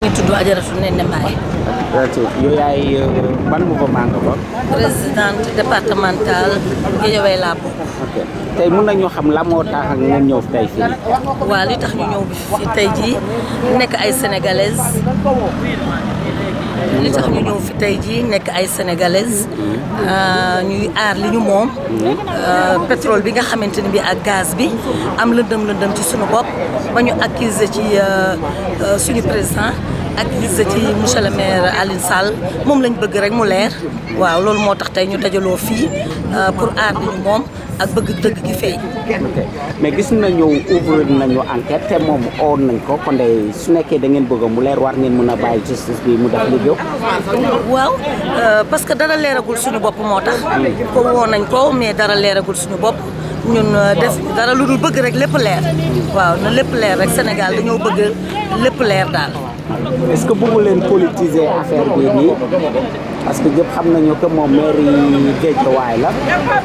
ñu tudd Ajaratu Néné Mbaye yow yaay ban mouvement nga bokk. présidente départementale Guédiawaye laa bokk. ok tey mun nañu xam la moo tax ak ngeen ñëw tey fii. waa li tax ñu ñëw bi fi tey jii nekk ay sénégalaises li tax ñu ñëw fi tey jii nekk ay sénégalaises ñuy aar li ñu moom. pétrole bi nga xamante ni bi ak gaz bi am lëndëm lëndëm ci suñu bopp ba ñu accuser ci suñu président. accusé ci monsieur le maire Alioune Sall moom lañ bëgg rek mu leer waaw loolu moo tax tey ñu dajaloo fii pour aar li ñu moom ak bëgg dëgg gi feeñ. ok mais gis nañu ouvrir nañu enquête te moom oon nañ ko kon de su nekkee da ngeen bëgg mu leer war ngeen mën a bàyyi justice bi mu def liggéey. waaw parce que dara leeragul suñu bopp moo tax. ko woo nañ ko mais dara leeragul suñu bopp. ñun def dara lu dul bëgg rek lépp leer. waaw na lépp leer rek Sénégal dañoo bëgg lépp leer daal. est-ce que bëggu leen politiser affaire bii nii parce que ñëpp xam nañu que moom maire yi Guédiawaye la.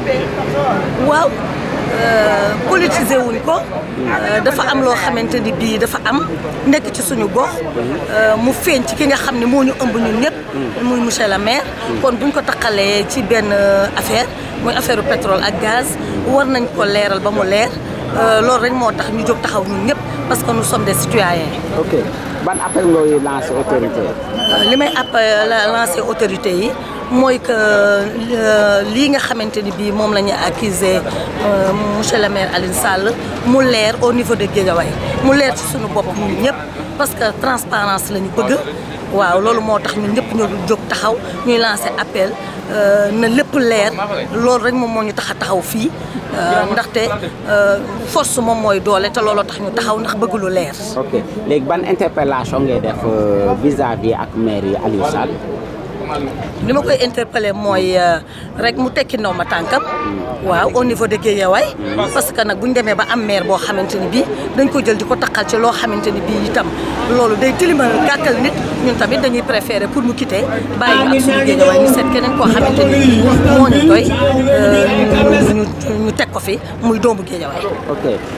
waaw politiser wuñ ko dafa am loo xamante ni bii dafa am nekk ci suñu gox mu feeñ ci ki nga xam ne moo ñu ëmb ñun ñëpp. muy monsieur le maire. kon buñ ko taqalee ci benn affaire muy affaire pétrole ak gaz war nañ ko leeral ba mu leer loolu rek moo tax ñu jóg taxaw ñun ñëpp parce que nous sommes des citoyens. ok ban appel ngay lancer autorité li may appel lancer autorité yi mooy que lii nga xamante ni bii moom la ñu accusé monsieur le maire Alioune Sall mu leer au niveau de Guédiawaye mu leer ci suñu bopp ñun ñëpp parce que transparence la ñu bëgg waaw loolu moo tax ñun ñëpp ñu jóg taxaw ñuy lancer appel na lépp leer loolu rek moom moo ñu tax a taxaw fii ndaxte force moom mooy doole te looloo tax ñu taxaw ndax bëgg lu leer. ok léegi ban interpellation ngay def vis-à-vis ak maire yi Aliou Sall. li ma koy interpellé mooy rek mu tekki ndaw ma tànkam waaw au niveau de Guédiawaye parce que nag bu ñu demee ba am maire boo xamante ni bii dañ ko jël di ko taqal ci loo xamante ni bii itam loolu day tilimal gàkkal nit ñun tamit dañuy préféré pour mu quitter bàyyi ñu ak suñu Guédiawaye ñu seet keneen koo xamante ni bii moo ñu doy ñu ñu teg ko fi muy doomu Guédiawaye ok